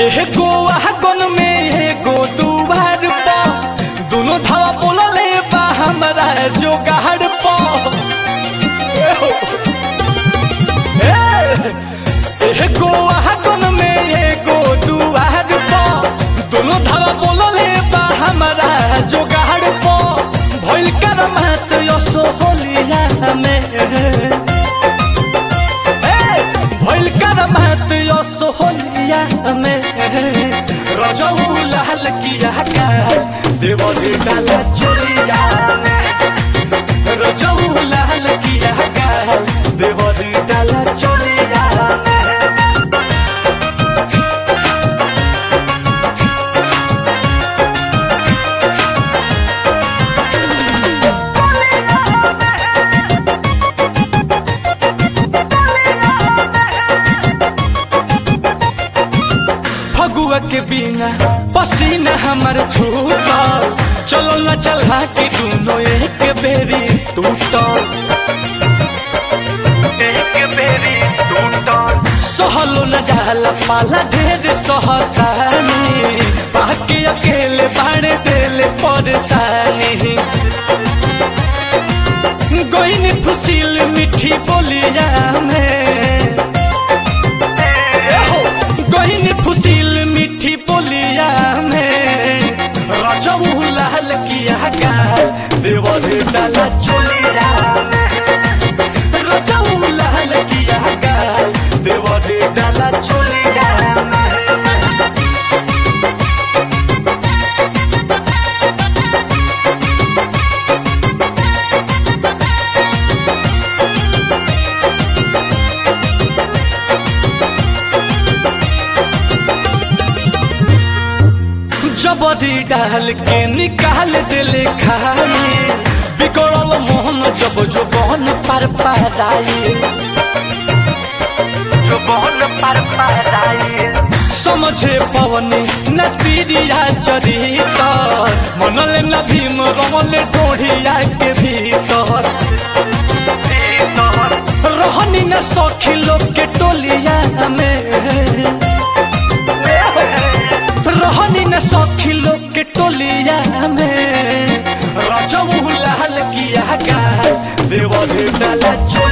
एगो आगन में एगो दुआर पा दोनों धावा बोलले बा हमरा जोगाड़ पा एगो आगन में एगो दुआर पा दोनों धावा बोलले बा हमरा जोगाड़ पा भइल कर मात यसो होलिया में भइल कर महत यसो होलिया में रजऊ लाल किया का देवरी डाला चोरिया में रजऊ लाल किया का देवरी डाला चोरिया में फगुआ के बिना पसीना हमर छूटा चलो न चला के दोनों एक बेरी टूटल एक बेरी टूटल सहलो न जाला पाला ढेर सहतानी बाकी अकेले बाड़े देले परेशानी गोइन फुसिल मीठी बोलिया में गहिन फुसिल मीठी बोलिया में रजऊ लाल किया का देवर डाला चोलिया में रजऊ लाल किया का देवर डाला चोलिया में जबरी डाल के निकाल दिले खाई बिगड़ल मोहन जब जो बहन पर पाराई जो बहन पर पाराई समझे पवनी न तीरिया चरितर मनले न भीम रमले ढोढ़िया के भीतर रहनी न सखी लोग के टोलिया में रहनी न सखी लोग के टोलिया में रजऊ लाल किया का देवर डाला चो